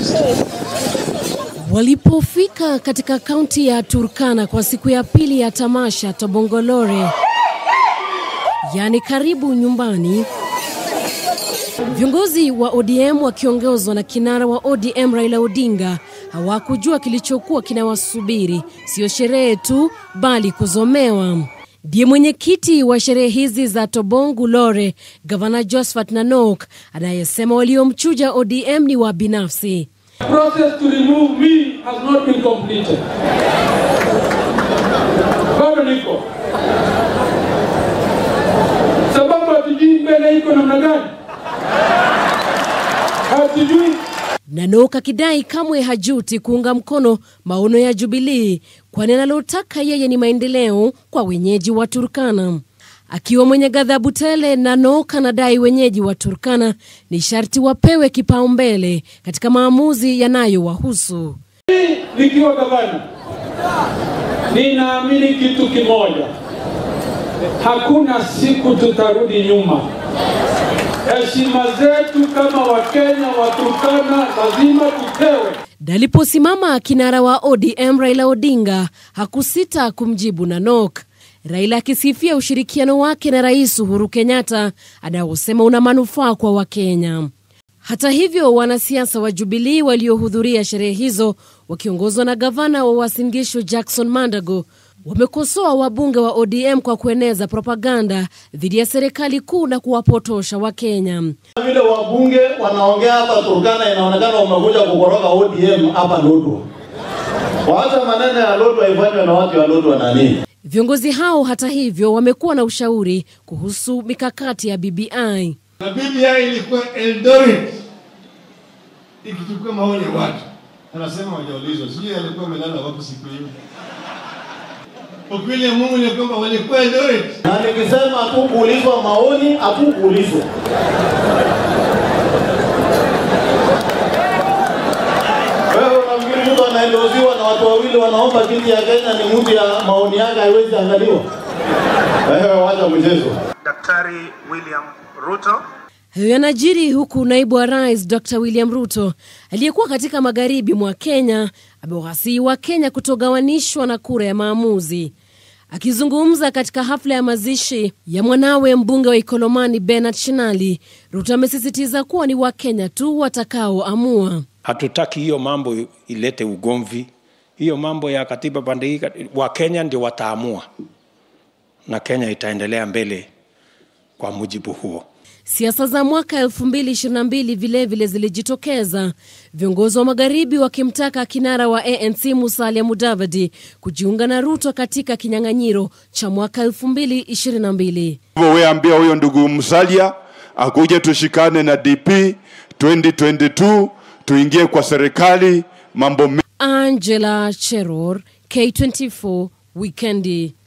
Walipofika katika kaunti ya Turkana kwa siku ya pili ya tamasha Tobongolore, yaani karibu nyumbani, viongozi wa ODM wakiongozwa na kinara wa ODM Raila Odinga hawakujua kilichokuwa kinawasubiri, sio sherehe tu, bali kuzomewa. Ndiye mwenyekiti wa sherehe hizi za Tobongu Lore, gavana Josephat Nanok, anayesema waliomchuja ODM ni wa binafsi. process to remove me has not been completed. Bado niko sababu hatujui mbele iko namna gani, hatujui Nanok akidai kamwe hajuti kuunga mkono maono ya Jubilii, kwani analotaka yeye ni maendeleo kwa wenyeji wa Turkana. Akiwa mwenye ghadhabu tele, Nanok anadai wenyeji wa Turkana ni sharti wapewe kipaumbele katika maamuzi yanayowahusu. nikiwa gavana, ninaamini kitu kimoja, hakuna siku tutarudi nyuma. Heshima zetu kama Wakenya Waturkana lazima tupewe. Daliposimama kinara wa ODM Raila Odinga hakusita kumjibu Nanok, Raila akisifia ushirikiano wake na Rais Uhuru Kenyatta anaosema una manufaa kwa Wakenya. Hata hivyo, wanasiasa wa Jubilii waliohudhuria sherehe hizo wakiongozwa na gavana wa Uasin Gishu Jackson Mandago wamekosoa wabunge wa ODM kwa kueneza propaganda dhidi ya serikali kuu na kuwapotosha Wakenya. vile wabunge wanaongea hapa Turkana, inaonekana wamekuja kukoroga ODM hapa Lodwar. Waacha maneno ya Lodwar ifanywe na watu wa Lodwar nani? Viongozi hao hata hivyo wamekuwa na ushauri kuhusu mikakati ya BBI. na BBI ilikuwa Eldoret ikichukua maoni ya watu, anasema wajaulizwa, sijui alikuwa amelala wapi siku hiyo. Ukweli ya Mungu ni kwamba walikuwa Eldoret. Na nikisema hatukuulizwa maoni, hatukuulizwa. Wewe unafikiri mtu anaendoziwa na watu wawili wanaomba kiti ya Kenya ni mtu ya maoni yake haiwezi angaliwa? Wewe wacha mchezo. Daktari William Ruto Hayo yanajiri huku naibu wa rais Dr William Ruto aliyekuwa katika magharibi mwa Kenya amewasihi wa Kenya kutogawanishwa na kura ya maamuzi. Akizungumza katika hafla ya mazishi ya mwanawe mbunge wa Ikolomani Bernard Shinali, Ruto amesisitiza kuwa ni Wakenya tu watakaoamua. Hatutaki hiyo mambo ilete ugomvi. Hiyo mambo ya katiba pande hii, Wakenya ndio wataamua na Kenya itaendelea mbele kwa mujibu huo. Siasa za mwaka 2022 vilevile zilijitokeza, viongozi wa magharibi wakimtaka kinara wa ANC Musalia Mudavadi kujiunga na Ruto katika kinyang'anyiro cha mwaka 2022. Hivyo wewe ambia huyo ndugu Musalia akuje tushikane na DP 2022 tuingie kwa serikali mambo Angela Cheror, K24 Wikendi.